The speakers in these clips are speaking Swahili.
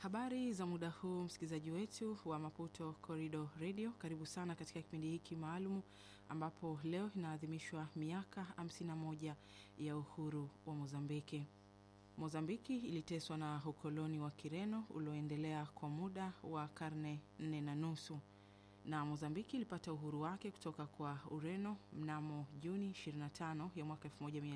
Habari za muda huu, msikilizaji wetu wa Maputo Corridor Radio, karibu sana katika kipindi hiki maalumu ambapo leo inaadhimishwa miaka 51 ya uhuru wa Mozambiki. Mozambiki iliteswa na ukoloni wa Kireno ulioendelea kwa muda wa karne nne na nusu na Mozambiki ilipata uhuru wake kutoka kwa Ureno mnamo Juni 25 ya mwaka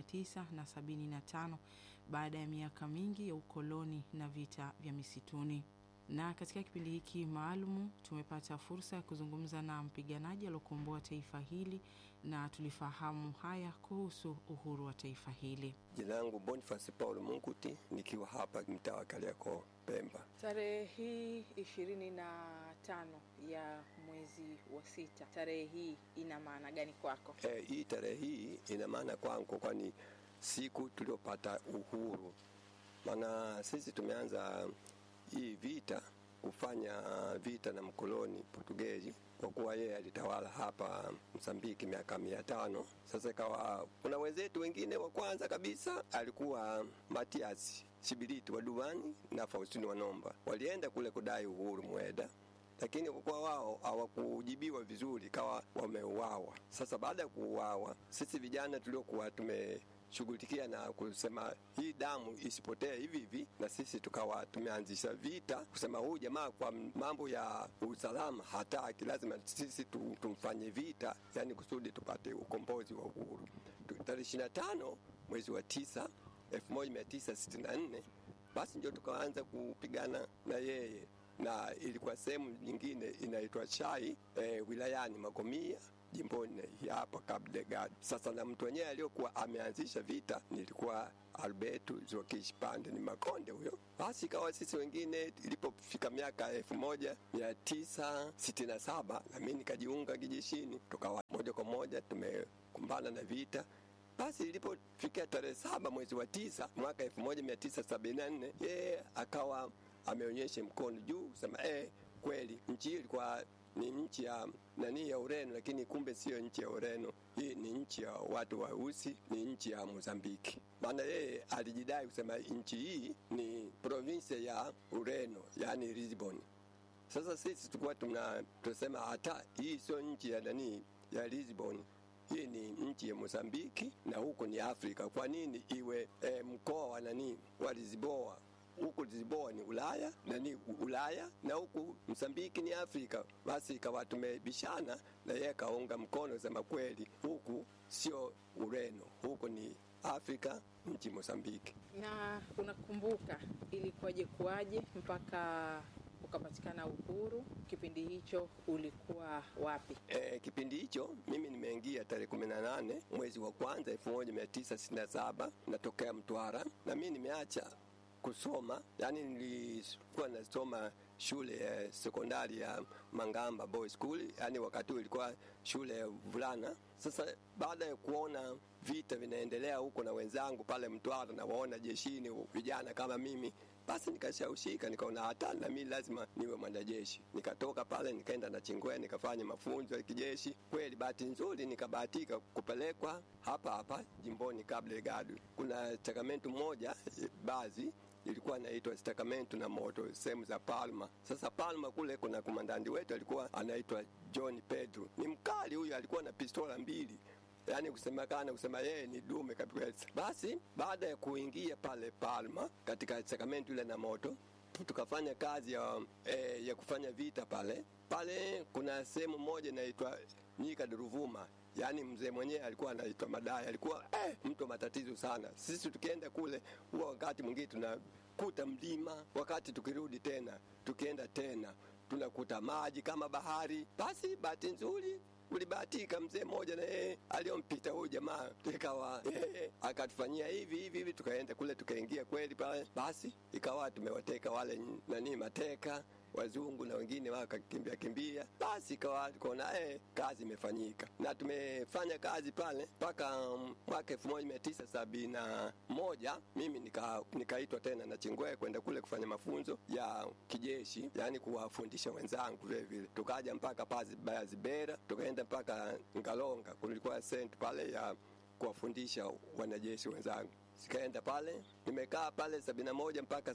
1975 baada ya miaka mingi ya ukoloni na vita vya misituni. Na katika kipindi hiki maalumu tumepata fursa ya kuzungumza na mpiganaji aliokomboa taifa hili na tulifahamu haya kuhusu uhuru wa taifa hili. Jina langu Boniface Paul Munguti, nikiwa hapa mtaa wa Kariakoo, Pemba. Tarehe hii ishirini na tano ya mwezi wa sita, tarehe hii ina maana gani kwako? E, hii tarehe hii ina maana kwangu, kwani siku tuliopata uhuru, maana sisi tumeanza hii vita kufanya vita na mkoloni Portugezi kwa kuwa yeye alitawala hapa Msambiki miaka mia tano. Sasa ikawa kuna wenzetu wengine, wa kwanza kabisa alikuwa Matias Sibiliti wa Duani na Faustini wa Nomba, walienda kule kudai uhuru Mweda, lakini kwa kuwa wao hawakujibiwa vizuri, kawa wameuawa. Sasa baada ya kuuawa, sisi vijana tuliokuwa tume shughulikia na kusema hii damu isipotee hivi hivi, na sisi tukawa tumeanzisha vita kusema huyu jamaa kwa mambo ya usalama hataki, lazima sisi tumfanye vita, yani kusudi tupate ukombozi wa uhuru. Tarehe ishirini na tano mwezi wa tisa elfu moja mia tisa sitini na nne basi ndio tukaanza kupigana na yeye, na ilikuwa sehemu nyingine inaitwa Chai e, wilayani Magomia jimboni hapa Cabo Delgado. Sasa na mtu wenyewe aliyokuwa ameanzisha vita nilikuwa Alberto Zokish Pande, ni Makonde huyo. Basi ikawa sisi wengine, ilipofika miaka elfu moja mia tisa sitini na saba na mimi nikajiunga kijeshini, tukawa moja kwa moja tumekumbana na vita basi ilipofikia tarehe saba mwezi wa tisa mwaka elfu moja mia tisa sabini na nne yeye akawa ameonyesha mkono juu kusema eh, kweli nchi hii ilikuwa ni nchi ya nani ya Ureno, lakini kumbe siyo nchi ya Ureno. Hii ni nchi ya watu weusi, ni nchi ya Mozambiki. Maana yeye alijidai kusema nchi hii ni provinsi ya Ureno, yani Lisbon. Sasa sisi tulikuwa tuna tunasema hata hii sio nchi ya nani ya Lisbon, hii ni nchi ya Mozambiki na huko ni Afrika. Kwa nini iwe e, mkoa wa nani wa Lisboa? huku Lisboa ni Ulaya na ni Ulaya na huku Msambiki ni Afrika. Basi ikawa tumebishana na yeye kaunga mkono sema kweli, huku sio Ureno, huku ni Afrika, nchi Mosambiki. Na unakumbuka ilikuwaje kuwaje mpaka ukapatikana uhuru? Kipindi hicho ulikuwa wapi? E, kipindi hicho mimi nimeingia tarehe kumi na nane mwezi wa kwanza elfu moja mia tisa sitini na saba natokea Mtwara na mi nimeacha kusoma yani, nilikuwa nasoma shule ya sekondari ya Mangamba Boys School, yani wakati ilikuwa shule ya vulana. Sasa baada ya kuona vita vinaendelea huko na wenzangu pale Mtwara na waona jeshini vijana kama mimi, basi nikashawishika, nikaona hata na mimi lazima niwe mwanajeshi. Nikatoka pale nikaenda na Chingwea nikafanya mafunzo ya kijeshi. Kweli bahati nzuri nikabahatika kupelekwa hapa hapa jimboni Cabo Delgado. Kuna stakamentu moja baadhi ilikuwa inaitwa stakamentu na moto sehemu za Palma. Sasa Palma kule kuna komandandi wetu alikuwa anaitwa John Pedro, ni mkali huyu, alikuwa na pistola mbili yaani kusemekana kusema yeye ni dume kabisa. Basi baada ya kuingia pale Palma katika sakramenti ile na moto, tukafanya kazi ya, eh, ya kufanya vita pale pale. Kuna sehemu moja inaitwa Nyika Duruvuma, yaani mzee mwenyewe alikuwa anaitwa Madai, alikuwa eh, mtu wa matatizo sana. Sisi tukienda kule, huwa wakati mwingine tunakuta mlima, wakati tukirudi tena tukienda tena tunakuta maji kama bahari. Basi bahati nzuri ulibahatika mzee mmoja na yeye aliyompita huyu jamaa, ikawa yeye akatufanyia hivi hivi hivi, tukaenda kule tukaingia kweli pale, basi ikawa tumewateka wale nani mateka wazungu na wengine wakakimbia kimbia, basi ikawa tukaona eh, kazi imefanyika na tumefanya kazi pale mpaka um, mwaka elfu moja mia tisa sabini na moja mimi nika, nikaitwa tena na Chingwe kwenda kule kufanya mafunzo ya kijeshi, yani kuwafundisha wenzangu vile vile. Tukaja mpaka pazi Bayazibera, tukaenda mpaka Ngalonga, kulikuwa sent pale ya kuwafundisha wanajeshi wenzangu. Sikaenda pale, nimekaa pale sabini na moja mpaka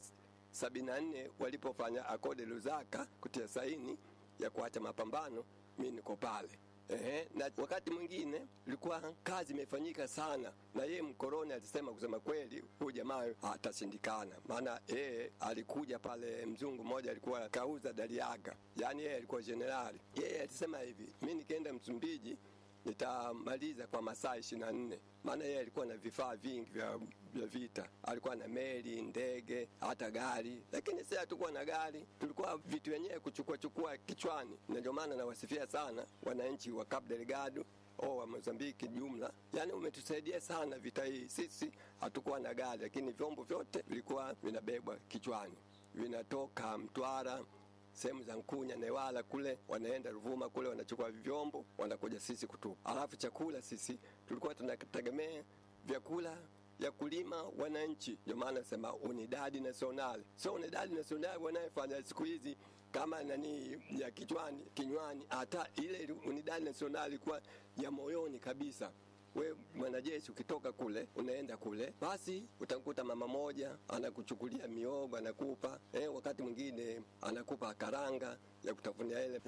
sabini na nne walipofanya akode Lusaka kutia saini ya kuacha mapambano, mi niko pale. Ehe, na wakati mwingine ilikuwa kazi imefanyika sana, na yeye mkoroni alisema kusema kweli, huyu jamaa atashindikana, maana yeye alikuja pale, mzungu mmoja alikuwa kauza Daliaga, yaani yeye alikuwa jenerali. Yeye alisema hivi, mi nikienda Msumbiji nitamaliza kwa masaa ishirini na nne maana yeye alikuwa na vifaa vingi vya, vya vita. Alikuwa na meli, ndege, hata gari, lakini sisi hatukuwa na gari, tulikuwa vitu wenyewe kuchukua chukua kichwani, na ndio maana nawasifia sana wananchi wa Cabo Delgado o wa Mozambiki jumla, yaani umetusaidia sana vita hii. Sisi hatukuwa na gari, lakini vyombo vyote vilikuwa vinabebwa kichwani, vinatoka Mtwara sehemu za Nkunya, Newala kule, wanaenda Ruvuma kule, wanachukua vyombo, wanakuja sisi kutupa. Alafu chakula sisi tulikuwa tunategemea vyakula ya kulima wananchi, ndio maana nasema unidadi nasional, sio unidadi nasional wanayefanya siku hizi kama nani ya kichwani kinywani, hata ile unidadi nasional ilikuwa ya moyoni kabisa we mwanajeshi ukitoka kule unaenda kule, basi utakuta mama moja anakuchukulia miogo anakupa eh, wakati mwingine anakupa karanga ya kutafunia ile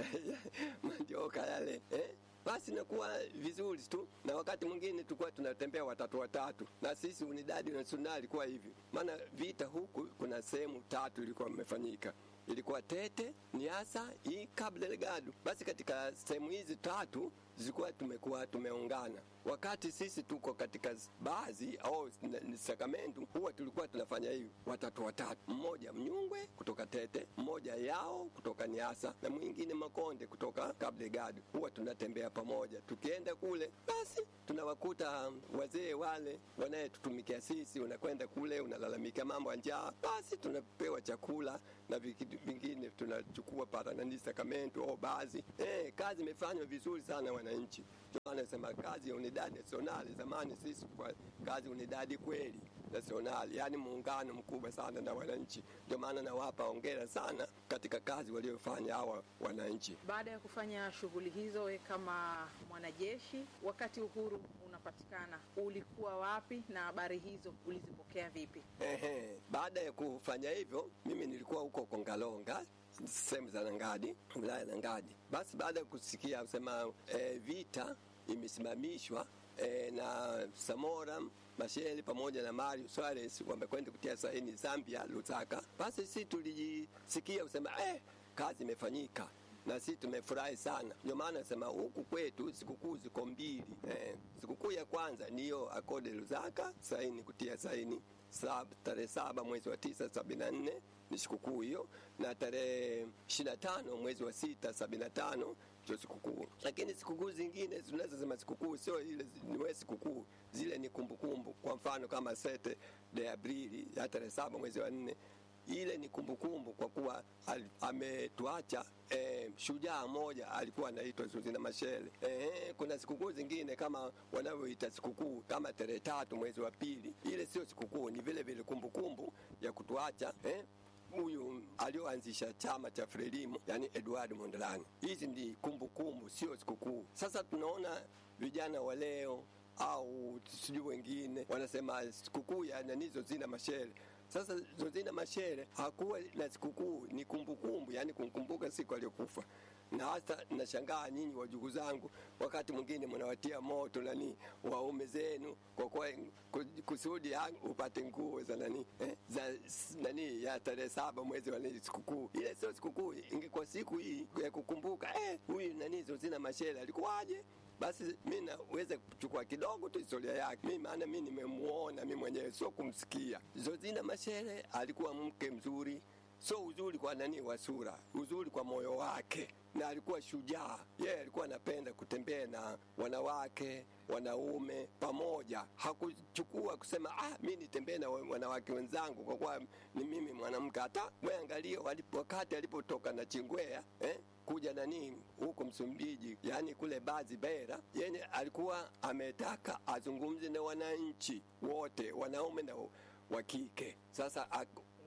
mandioka yale eh, basi inakuwa vizuri tu, na wakati mwingine tulikuwa tunatembea watatu watatu, na sisi unidadi nasionali ilikuwa hivi, maana vita huku kuna sehemu tatu ilikuwa imefanyika ilikuwa Tete, Niasa, hii Cabo Delgado. Basi katika sehemu hizi tatu zilikuwa tumekuwa tumeungana. Wakati sisi tuko katika baadhi au Sacramento, huwa tulikuwa tunafanya hivi watatu watatu, mmoja Mnyungwe kutoka Tete, mmoja Yao kutoka Niasa na mwingine Makonde kutoka Cabo Delgado. Huwa tunatembea pamoja, tukienda kule basi tunawakuta wazee wale wanayetutumikia sisi, unakwenda kule unalalamika mambo ya njaa, basi tunapewa chakula na vingine tunachukua para nani Sacramento au baadhi. Eh, kazi imefanywa vizuri sana wananchi. Anasema kazi ya unidadi nasionali, zamani sisi kwa kazi unidadi kweli nasionali, yaani muungano mkubwa sana na wananchi. Ndio maana nawapa hongera sana katika kazi waliofanya hawa wananchi. Baada ya kufanya shughuli hizo, we kama mwanajeshi, wakati uhuru unapatikana, ulikuwa wapi na habari hizo ulizipokea vipi? Ehe, baada ya kufanya hivyo, mimi nilikuwa huko Kongalonga sehemu za Nangadi, wilaya Nangadi. Basi baada ya kusikia kusema e, vita imesimamishwa e, na Samora Machel pamoja na Mario Suarez wamekwenda kutia saini Zambia, Lusaka. Basi sisi tulijisikia kusema eh, kazi imefanyika na sisi tumefurahi sana. Ndio maana nasema huku kwetu sikukuu ziko mbili eh, sikukuu ya kwanza niyo akode Lusaka saini kutia saini sab, tarehe saba mwezi wa tisa sabini na nne ni sikukuu hiyo, na tarehe ishirini na tano mwezi wa sita sabini na tano sio sikukuu. Lakini sikukuu zingine tunazosema sikukuu sio ile niwe sikukuu, zile ni kumbukumbu. Kwa mfano kama sete de Aprili ya tarehe saba mwezi wa nne ile ni kumbukumbu kwa kuwa ametuacha e, shujaa mmoja alikuwa anaitwa Zuzina Mashele. E, kuna sikukuu zingine kama wanavyoita sikukuu kama tarehe tatu mwezi wa pili, ile sio sikukuu, ni vile vile kumbukumbu ya kutuacha eh, huyu alioanzisha chama cha Frelimo, yani Edward Mondlane. Hizi ni kumbukumbu, sio sikukuu. Sasa tunaona vijana wa leo au sijui wengine wanasema sikukuu ya nanizo zina Mashele. Sasa Zozina Mashere hakuwa na sikukuu, ni kumbukumbu, yani kumkumbuka siku aliyokufa. Na hasa nashangaa nyinyi wajugu zangu, wakati mwingine mnawatia moto nani waume zenu kwa kwa kusudi upate nguo za nani eh, za nani ya tarehe saba mwezi wa sikukuu. Ile sio sikukuu, ingekuwa siku hii ya kukumbuka eh, huyu nani Zozina Mashere alikuwaje? basi mi naweza kuchukua kidogo tu historia yake mi, maana mi nimemuona mi mwenyewe, sio kumsikia. Zozina Mashere alikuwa mke mzuri, sio uzuri kwa nani wa sura, uzuri kwa moyo wake, na alikuwa shujaa. Yeye alikuwa anapenda kutembea na wanawake wanaume pamoja, hakuchukua kusema ah, mi nitembee na wanawake wenzangu kwa kuwa ni mimi mwanamke. Hata we angalia wakati alipotoka na Chingwea eh? kuja nani huko Msumbiji, yani kule Bazi Bera, yeye alikuwa ametaka azungumze na wananchi wote, wanaume na wa kike. Sasa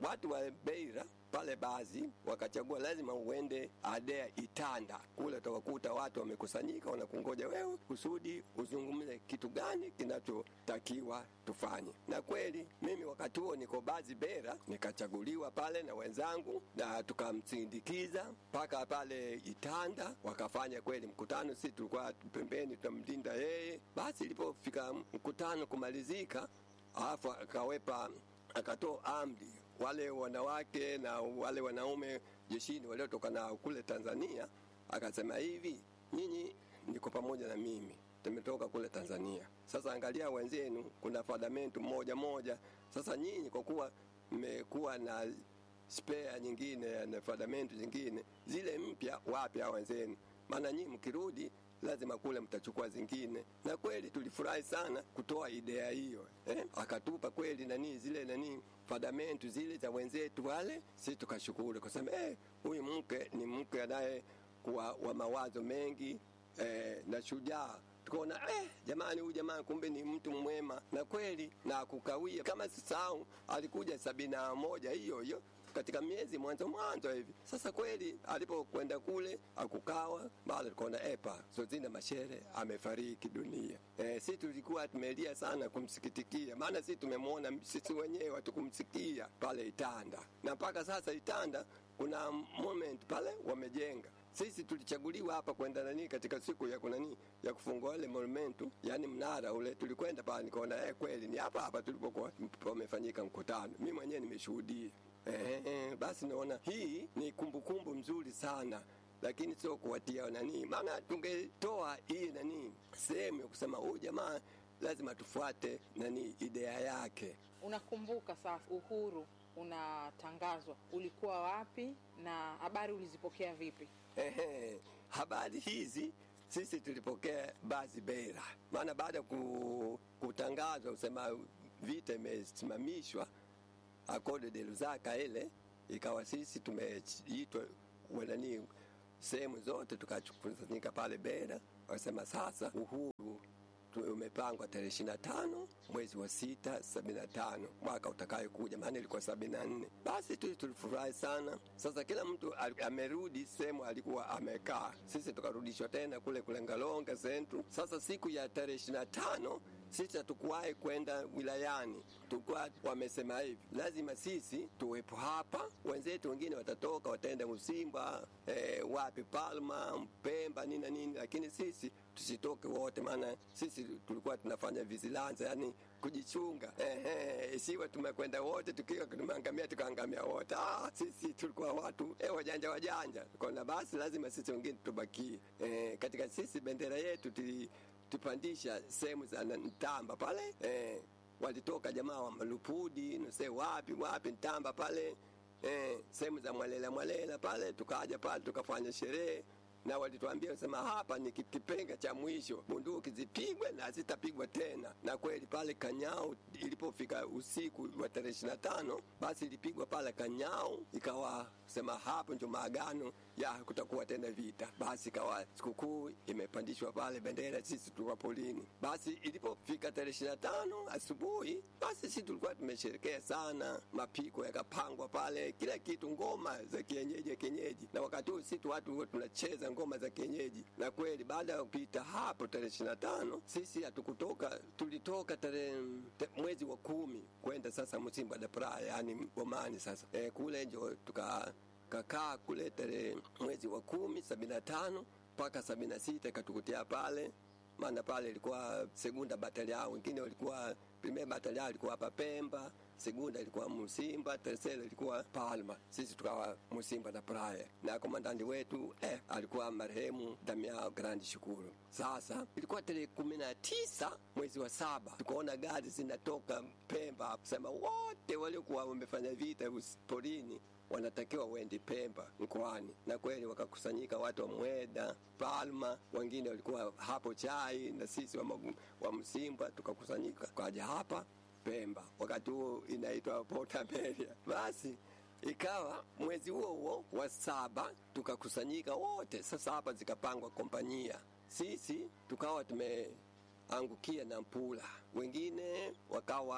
watu wa Beira pale baadhi wakachagua lazima uende Adea Itanda, kule utawakuta watu wamekusanyika, wanakungoja wewe kusudi uzungumze kitu gani kinachotakiwa tufanye. Na kweli mimi wakati huo niko bazi Bera, nikachaguliwa pale na wenzangu, na tukamsindikiza mpaka pale Itanda, wakafanya kweli mkutano. Sisi tulikuwa pembeni tunamlinda yeye. Basi ilipofika mkutano kumalizika, alafu akawepa akatoa amri wale wanawake na wale wanaume jeshini waliotoka na kule Tanzania, akasema hivi, nyinyi niko pamoja na mimi, tumetoka kule Tanzania. Sasa angalia wenzenu, kuna fadamentu moja moja. Sasa nyinyi kwa kuwa mmekuwa na spare nyingine na fadamentu zingine zile mpya, wapya wenzenu, maana nyinyi mkirudi lazima kule mtachukua zingine. Na kweli tulifurahi sana kutoa idea hiyo eh? Akatupa kweli nani zile nani fadamentu zile za wenzetu wale, si tukashukuru kwa sababu eh, huyu mke ni mke anaye kuwa wa mawazo mengi eh, na shujaa tukaona eh, jamani, huyu jamaa kumbe ni mtu mwema na kweli, na kukawia kama sisahau, alikuja sabini na moja hiyo hiyo katika miezi mwanzo mwanzo hivi. Sasa kweli alipokwenda kule akukawa bado tukaona epa Sozina Mashere amefariki dunia. E, si tulikuwa tumelia sana kumsikitikia, maana si tumemwona sisi wenyewe hatukumsikia pale Itanda, na mpaka sasa Itanda kuna moment pale wamejenga sisi tulichaguliwa hapa kwenda nani katika siku ya kunani ya kufungua ile monumentu, yani mnara ule, tulikwenda pale nikaona eh, kweli ni hapa hapa tulipokuwa pamefanyika mkutano. Mimi mwenyewe nimeshuhudia. Eh, eh, basi naona hii ni kumbukumbu kumbu mzuri sana lakini sio kuwatia nani, maana tungetoa hii nani sehemu ya kusema huyu jamaa lazima tufuate nani idea yake. Unakumbuka sasa uhuru unatangazwa, ulikuwa wapi na habari ulizipokea vipi? Ehe, habari hizi sisi tulipokea bazi Beira, maana baada ya ku, kutangazwa kusema vita imesimamishwa akorde de Lusaka ile ikawa sisi tumeitwa wanani sehemu zote tukakusanyika pale Beira, wakasema sasa uhuru umepangwa tarehe ishirini na tano mwezi wa sita sabini na tano mwaka utakayokuja, maana ilikuwa sabini na nne. Basi tu tulifurahi sana. Sasa kila mtu amerudi sehemu alikuwa amekaa, sisi tukarudishwa tena kule kule Ngalonga Central. Sasa siku ya tarehe ishirini na tano sisi hatukuwahi kwenda wilayani, tulikuwa wamesema hivi, lazima sisi tuwepo hapa, wenzetu wengine watatoka wataenda Musimba, eh, wapi Palma, Mpemba, nini na nini, lakini sisi tusitoke wote, maana sisi tulikuwa tunafanya vizilanza, yani kujichunga. Ehe, isiwe tumekwenda wote tukiwa tumeangamia tukaangamia wote. Ah, sisi tulikuwa watu eh, wajanja wajanja, kona basi lazima sisi wengine tubakie. Eh, katika sisi bendera yetu tuli tupandisha sehemu za Ntamba pale eh, walitoka jamaa wa Malupudi nuse wapi wapi Ntamba pale eh, sehemu za Mwalela Mwalela pale, tukaja pale tukafanya sherehe na walituambia sema hapa ni kipenga cha mwisho, bunduki zipigwe na zitapigwa tena. Na kweli pale Kanyao ilipofika usiku wa tarehe ishirini na tano basi ilipigwa pale Kanyao, ikawa sema hapo ndio maagano ya kutakuwa tena vita. Basi ikawa sikukuu imepandishwa pale bendera, sisi tulikuwa polini. Basi ilipofika tarehe ishirini na tano asubuhi, basi sisi tulikuwa tumesherekea sana, mapiko yakapangwa pale, kila kitu, ngoma za kienyeji kienyeji, na wakati huu sisi watu tunacheza ngoma za kienyeji. Na kweli baada ya kupita hapo tarehe ishirini na tano sisi hatukutoka, tulitoka tarehe te, mwezi wa kumi kwenda sasa Msimba da Praia, yani Bomani. Sasa e, kule njo tuka kakaa kule tarehe mwezi wa kumi sabini na tano mpaka sabini na sita ikatukutia pale maana pale ilikuwa segunda batalia, wengine walikuwa primera batalia ilikuwa hapa Pemba, segunda ilikuwa Musimba, tercera ilikuwa Palma, sisi tukawa Musimba na Praia, na komandandi wetu eh, alikuwa marehemu Damiao Grandi Shukuru. Sasa ilikuwa tarehe kumi na tisa mwezi wa saba, tukaona gari zinatoka Pemba kusema wote waliokuwa wamefanya vita porini wanatakiwa waende Pemba mkoani, na kweli wakakusanyika watu wa Mweda, Palma, wengine walikuwa hapo Chai na sisi wa, Magu, wa Msimba tukakusanyika kaja hapa Pemba, wakati huo inaitwa Port Amelia. Basi ikawa mwezi huo huo wa saba tukakusanyika wote. Sasa hapa zikapangwa kompanyia, sisi tukawa tumeangukia na Mpula, wengine wakawa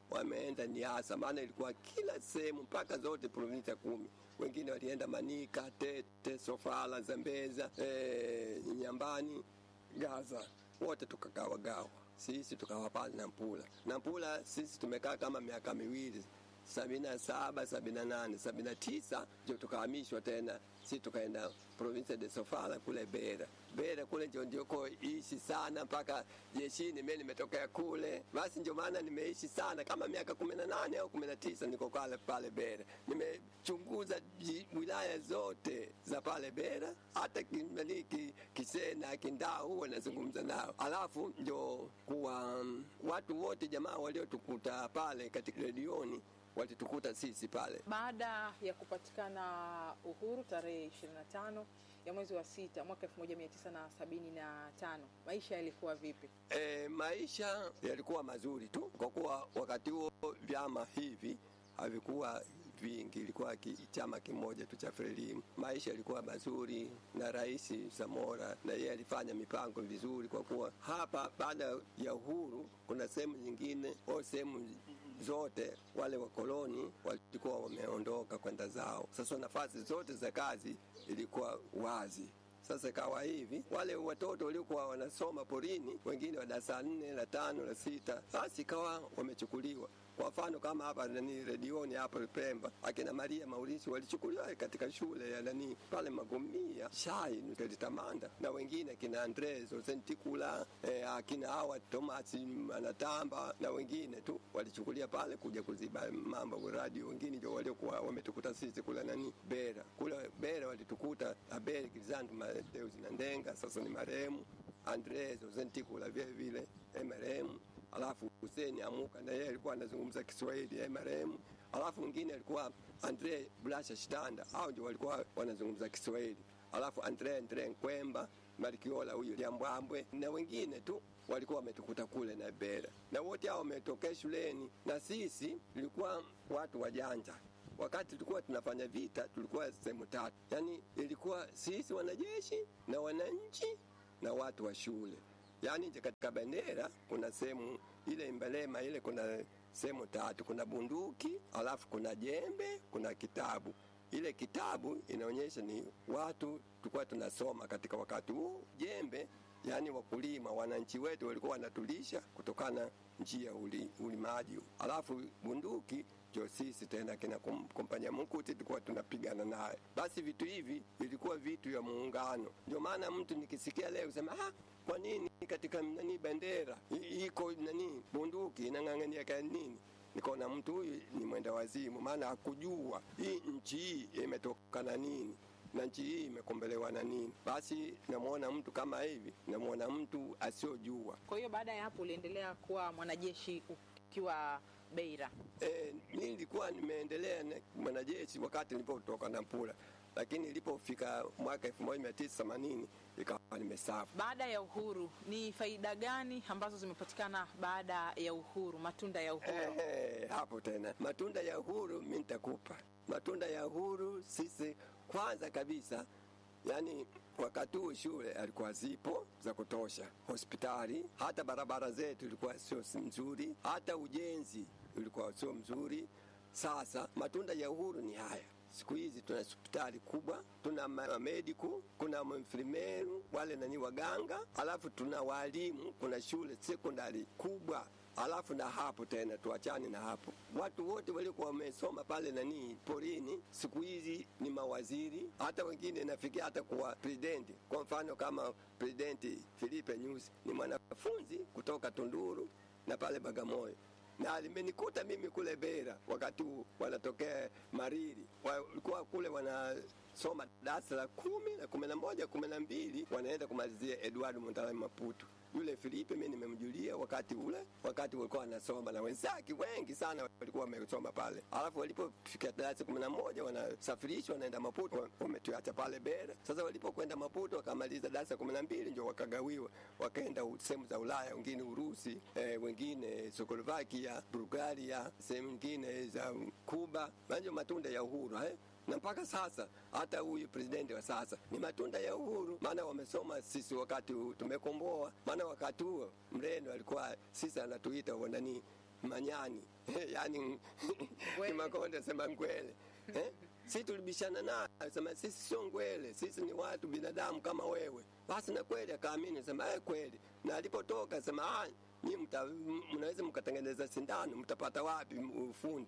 wameenda Niasa, maana ilikuwa kila sehemu mpaka zote provinsi kumi. Wengine walienda Manika, Tete, Sofala, Zambeza, e, Nyambani, Gaza, wote tukagawagawa sisi tukawa pale Nampula. Nampula sisi tumekaa kama miaka miwili sabini na saba sabini na nane sabini na tisa ndio tukahamishwa tena, si tukaenda province de Sofala kule Bera. Bera kule ndio ndioko ishi sana mpaka jeshini, mimi nimetokea kule, basi ndio maana nimeishi sana kama miaka kumi na nane au kumi na tisa niko pale pale Bera. Nimechunguza wilaya zote za pale Bera, hata kimaliki Kisena, Kindau huwa nazungumza nao, alafu ndio kuwa um, watu wote jamaa waliotukuta pale katika redioni walitukuta sisi pale. Baada ya kupatikana uhuru tarehe 25 ya mwezi wa sita mwaka 1975 maisha yalikuwa vipi? E, maisha yalikuwa mazuri tu, kwa kuwa wakati huo vyama hivi havikuwa vingi, ilikuwa ki, chama kimoja tu cha Frelimu. Maisha yalikuwa mazuri, na Rais Samora na yeye alifanya mipango vizuri, kwa kuwa hapa baada ya uhuru kuna sehemu nyingine au sehemu zote wale wakoloni walikuwa wameondoka kwenda zao. Sasa nafasi zote za kazi ilikuwa wazi. Sasa ikawa hivi, wale watoto waliokuwa wanasoma porini, wengine wa darasa nne la tano la sita, basi ikawa wamechukuliwa. Kwa mfano kama hapa nani redioni hapa Pemba, akina Maria Maurisi walichukuliwa katika shule ya nani pale Magomia Shai Tamanda, na wengine akina Andres Osentikula eh, akina hawa Thomas Anatamba na wengine tu walichukulia pale kuja kuziba mambo radio. Wengine ndio waliokuwa wametukuta sisi kule nani Bera, kule Bera walitukuta Abel Gilzandu Mateus na Ndenga, sasa ni marehemu Andres Osentikula vile vile marehemu alafu Hussein Amuka na yeye alikuwa anazungumza Kiswahili yeye marehemu. Alafu mwingine alikuwa Andre Blasha Shitanda, hao ndio walikuwa wanazungumza Kiswahili. Alafu Andre Andre Nkwemba Marikiola huyu Liambwambwe na wengine tu walikuwa wametukuta kule na Bera, na wote hao wametokea shuleni, na sisi tulikuwa watu wajanja. Wakati tulikuwa tunafanya vita, tulikuwa sehemu tatu, yaani ilikuwa sisi wanajeshi na wananchi na watu wa shule yaani katika bendera kuna sehemu ile Mbelema ile kuna sehemu tatu, kuna bunduki, alafu kuna jembe, kuna kitabu. Ile kitabu inaonyesha ni watu tulikuwa tunasoma katika wakati huo. Jembe yaani wakulima, wananchi wetu walikuwa wanatulisha kutokana njia uli, ulimaji. Alafu bunduki ndio sisi tena kina kompanya Mkuti tulikuwa tunapigana naye. Basi vitu hivi vilikuwa vitu vya muungano. Ndio maana mtu nikisikia leo sema ah, kwa nini katika nani bendera iko nani bunduki inang'ang'ania kwa nini? Nikaona mtu huyu ni mwenda wazimu, maana hakujua hii nchi hii imetokana nini na nchi hii imekombelewa na nini. Basi namwona mtu kama hivi, namwona mtu asiojua. Kwa hiyo baada ya hapo uliendelea kuwa mwanajeshi ukiwa Beira? E, mi nilikuwa nimeendelea na mwanajeshi wakati nilipotoka Nampula, lakini ilipofika mwaka 1980 ikawa nimestaafu. Baada ya uhuru, ni faida gani ambazo zimepatikana baada ya uhuru, matunda ya uhuru? Eh, hapo tena matunda ya uhuru mi nitakupa matunda ya uhuru. Sisi kwanza kabisa, yani wakati huu shule alikuwa zipo za kutosha, hospitali, hata barabara zetu ilikuwa sio nzuri, hata ujenzi ulikuwa sio mzuri. Sasa matunda ya uhuru ni haya. Siku hizi tuna hospitali kubwa, tuna mediku, kuna mfrimeru wale nani waganga, alafu tuna walimu, kuna shule sekondari kubwa alafu na hapo tena tuachane na hapo, watu wote waliokuwa wamesoma pale nani porini, siku hizi ni mawaziri, hata wengine nafikia hata kuwa presidenti. Kwa mfano kama presidenti Filipe Nyusi ni mwanafunzi kutoka Tunduru na pale Bagamoyo na limenikuta mimi kule Bera wakati huu wanatokea Mariri, walikuwa kule wanasoma darasa la kumi na kumi na moja kumi na mbili wanaenda kumalizia Edward Montale Maputo. Yule Filipe mimi nimemjulia wakati ule, wakati walikuwa wanasoma na wenzake wengi sana walikuwa wamesoma pale, alafu walipofika darasa kumi na moja wanasafirishwa wanaenda Maputo, wametuacha pale Bera. Sasa walipokwenda Maputo wakamaliza darasa kumi na mbili ndio wakagawiwa, wakaenda sehemu za Ulaya, wengine Urusi, eh, wengine Czechoslovakia, Bulgaria, sehemu nyingine za Kuba. Manjo matunda ya uhuru eh? na mpaka sasa hata huyu presidenti wa sasa ni matunda ya uhuru, maana wamesoma sisi wakati tumekomboa. Maana wakati huo Mreno alikuwa sisi anatuita nani manyani yani Ngwele. Kimakonde sema ngwele eh? si tulibishana naye sema sisi sio ngwele, sisi ni watu binadamu kama wewe. Basi na kweli akaamini, sema eh, kweli. Na alipotoka sema ah, nyinyi mta, m- mnaweza mkatengeneza sindano, mtapata wapi ufundi?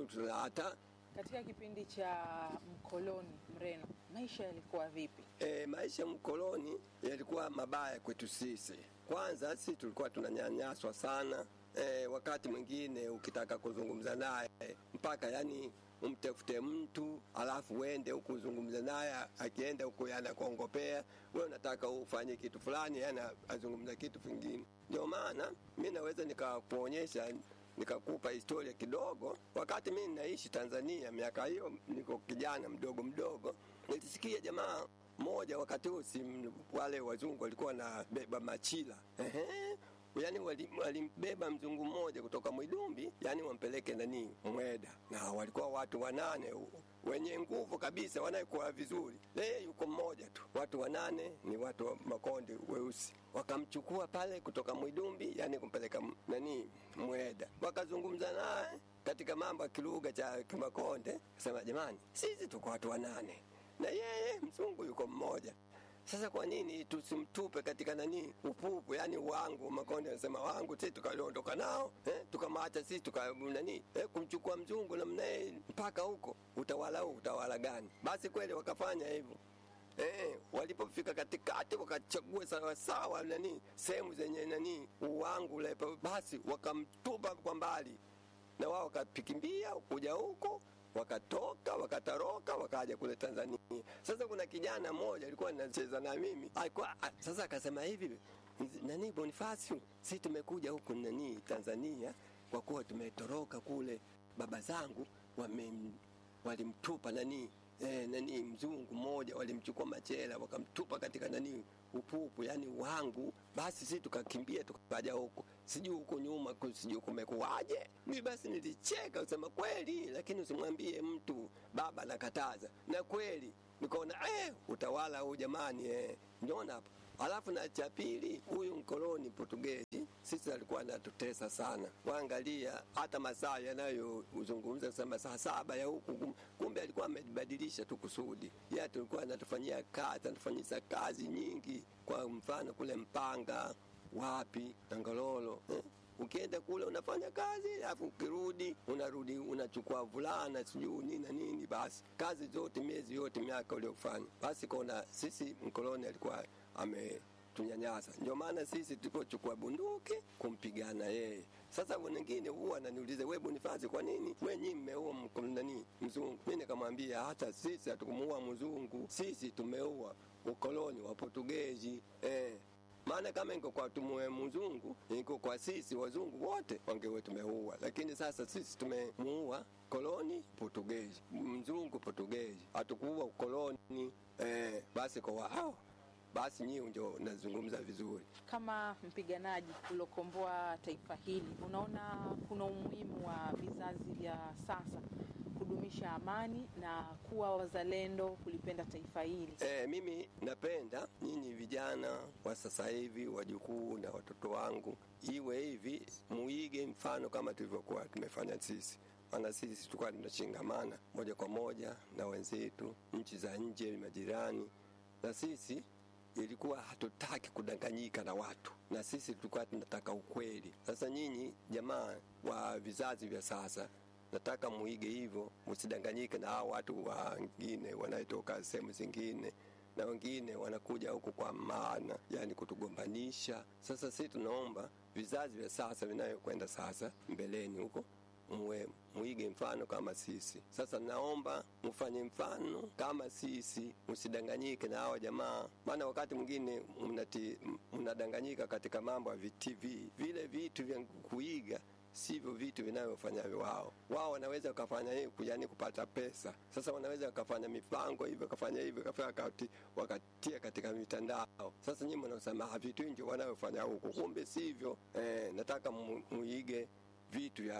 Hata Katika kipindi cha mkoloni Mreno, maisha yalikuwa vipi? E, maisha ya mkoloni yalikuwa mabaya kwetu sisi. Kwanza sisi tulikuwa tunanyanyaswa sana. E, wakati mwingine ukitaka kuzungumza naye mpaka yani umtafute mtu alafu uende huku uzungumze naye, akienda huku anakuongopea wewe, unataka ufanye kitu fulani, yani azungumza kitu kingine. Ndio maana mi naweza nikakuonyesha nikakupa historia kidogo. Wakati mi naishi Tanzania, miaka hiyo niko kijana mdogo mdogo, nilisikia jamaa mmoja wakati huo, si wale wazungu walikuwa wanabeba machila ehe yani wali- walimbeba mzungu mmoja kutoka Mwidumbi, yani wampeleke nani Mweda, na walikuwa watu wanane u- wenye nguvu kabisa, wanayekuwa vizuri. Yeye yuko mmoja tu, watu wanane ni watu wa Makonde weusi. Wakamchukua pale kutoka Mwidumbi, yani kumpeleka m- nani Mweda, wakazungumza naye katika mambo ya kilugha cha Kimakonde, sema jamani, sisi tuko watu wanane na yeye mzungu yuko mmoja sasa kwa nini tusimtupe katika nani upupu, yani wangu Makonde anasema wangu, sisi tukaondoka nao eh, tukamwacha sisi tuka nani eh, kumchukua mzungu namna hii mpaka huko, utawala huu utawala gani? Basi kweli wakafanya hivyo. Eh, walipofika katikati wakachagua sawasawa nani sehemu zenye nani uwangu ule, basi wakamtupa kwa mbali, na wao wakapikimbia kuja huko wakatoka wakatoroka wakaja kule Tanzania. Sasa kuna kijana mmoja alikuwa anacheza na mimi alikuwa, a- sasa akasema hivi nani Bonifasio, si tumekuja huku nani Tanzania kwa kuwa tumetoroka kule, baba zangu wame walimtupa nani eh, nani mzungu mmoja walimchukua machela wakamtupa katika nani upupu yani wangu basi si tukakimbia tukaja huko sijui huko nyuma ku- sijui kumekuwaje mi basi nilicheka usema kweli lakini usimwambie mtu baba anakataza na kweli nikaona eh, utawala huu jamani eh. njona hapo alafu na cha pili huyu mkoloni Portugezi sisi alikuwa anatutesa sana. Waangalia hata masaa yanayozungumza kusema saa saba ya huku, kum- kumbe alikuwa amebadilisha tu kusudi. Yeye tulikuwa anatufanyia kazi, anatufanyisa kazi nyingi, kwa mfano kule Mpanga, wapi na Ngololo eh? Ukienda kule unafanya kazi, alafu ukirudi unarudi unachukua vulana sijui nini na nini, basi kazi zote miezi yote miaka uliofanya. Basi kona sisi mkoloni alikuwa ametunyanyasa, ndio maana sisi tulipochukua bunduki kumpigana yeye. Sasa wengine huwa ananiuliza we Bonifasi, kwa nini we nyinyi mmeua mko- nani mzungu? Mimi nikamwambia hata sisi hatukumuua mzungu, sisi tumeua ukoloni wa Portugezi eh maana kama iko kwa tumue mzungu iko kwa sisi wazungu wote wangewe tumeua, lakini sasa sisi tumemuua koloni Portugezi, mzungu Portugezi, hatukuua ukoloni eh, basi kwa wao basi nyinyi ndio nazungumza vizuri. Kama mpiganaji uliokomboa taifa hili, unaona kuna umuhimu wa vizazi vya sasa kudumisha amani na kuwa wazalendo, kulipenda taifa hili? E, mimi napenda nyinyi vijana wa sasa hivi, wajukuu na watoto wangu, iwe hivi, muige mfano kama tulivyokuwa tumefanya sisi. Maana sisi tulikuwa tunashingamana moja kwa moja na wenzetu nchi za nje, majirani, na sisi ilikuwa hatutaki kudanganyika na watu, na sisi tulikuwa tunataka ukweli. Sasa nyinyi jamaa wa vizazi vya sasa nataka muige hivyo, msidanganyike na hao watu wengine wanaotoka sehemu zingine na wengine wanakuja huku kwa maana yani kutugombanisha. Sasa sisi tunaomba vizazi vya sasa vinayokwenda sasa mbeleni huko muwe muige mfano kama sisi. Sasa naomba mfanye mfano kama sisi, msidanganyike na hawa jamaa, maana wakati mwingine mnati- mnadanganyika katika mambo ya TV. Vile vitu vya kuiga sivyo vitu vinavyofanya wao. Wao wanaweza wakafanya hivi yani kupata pesa. Sasa wanaweza wakafanya mipango hivyo, wakafanya hivyo, wakafanya wakati, wakatia katika mitandao. Sasa nyinyi mnasema "Ah, vitu nje wanavyofanya huku, kumbe sivyo. Eh, nataka mu- muige vitu vya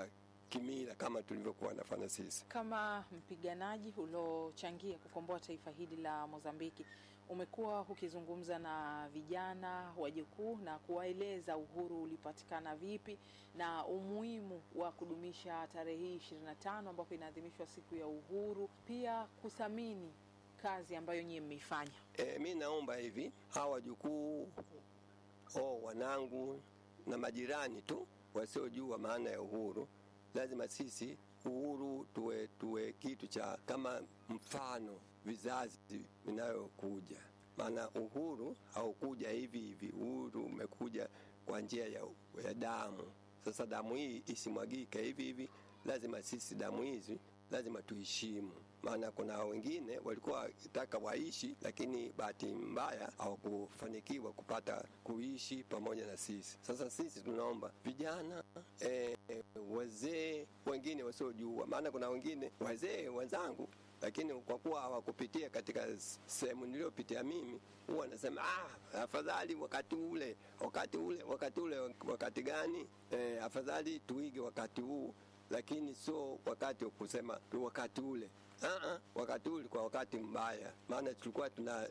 kimila kama tulivyokuwa nafanya sisi. Kama mpiganaji uliochangia kukomboa taifa hili la Mozambiki, umekuwa ukizungumza na vijana wajukuu na kuwaeleza uhuru ulipatikana vipi na umuhimu wa kudumisha tarehe hii ishirini na tano ambapo inaadhimishwa siku ya uhuru, pia kuthamini kazi ambayo nyie mmeifanya. E, mi naomba hivi hawa wajukuu o wanangu na majirani tu wasiojua maana ya uhuru, lazima sisi uhuru tuwe, tuwe kitu cha kama mfano vizazi vinayokuja. Maana uhuru haukuja hivi hivi, uhuru umekuja kwa njia ya, ya damu. Sasa damu hii isimwagike hivi hivi, lazima sisi damu hizi lazima tuheshimu. Maana kuna wengine walikuwa wakitaka waishi, lakini bahati mbaya hawakufanikiwa kupata kuishi pamoja na sisi. Sasa sisi tunaomba vijana e, wazee wengine wasiojua, maana kuna wengine wazee wenzangu lakini kwa kuwa hawakupitia katika sehemu niliyopitia mimi, huwa anasema ah, afadhali wakati ule, wakati ule, wakati ule. Wakati gani? E, afadhali tuige wakati huu, lakini sio wakati wa kusema tu wakati ule. Aa, wakati ule kwa wakati mbaya, maana tulikuwa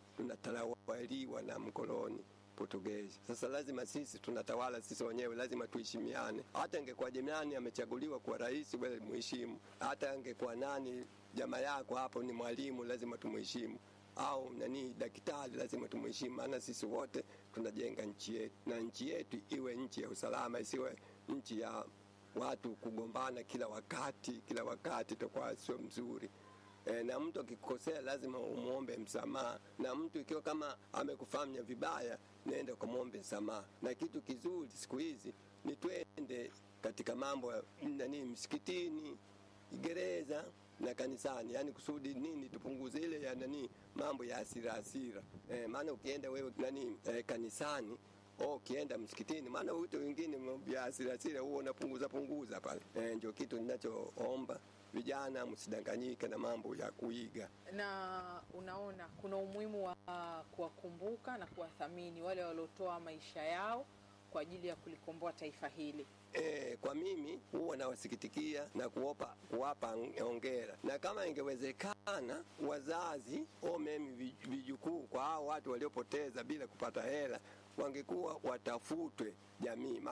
tunatawaliwa na mkoloni Portugezi. Sasa lazima sisi tunatawala sisi wenyewe, lazima tuheshimiane. Hata ingekuwa jirani amechaguliwa kuwa rais, wewe muheshimu. Hata angekuwa nani jamaa yako hapo ni mwalimu, lazima tumuheshimu au nani daktari, lazima tumuheshimu, maana sisi wote tunajenga nchi yetu, na nchi yetu iwe nchi ya usalama, isiwe nchi ya watu kugombana kila wakati. Kila wakati itakuwa sio mzuri. E, na mtu akikosea lazima umwombe msamaha, na mtu ikiwa kama amekufanya vibaya, nenda ukamwombe msamaha. Na kitu kizuri siku hizi ni twende katika mambo ya nani, msikitini, gereza na kanisani, yani kusudi nini, tupunguze ile ya nani, mambo ya hasira hasira. E, maana ukienda wewe nani e, kanisani Oh, ukienda msikitini, maana vitu vingine vya hasira hasira huo unapunguza punguza pale. E, ndio kitu ninachoomba vijana msidanganyike na mambo ya kuiga. Na unaona kuna umuhimu wa kuwakumbuka na kuwathamini wale waliotoa maisha yao kwa ajili ya kulikomboa taifa hili. E, kwa mimi huwa nawasikitikia na kuwapa, kuwapa ongera, na kama ingewezekana wazazi o memi vijukuu kwa hao watu waliopoteza bila kupata hela wangekuwa watafutwe jamii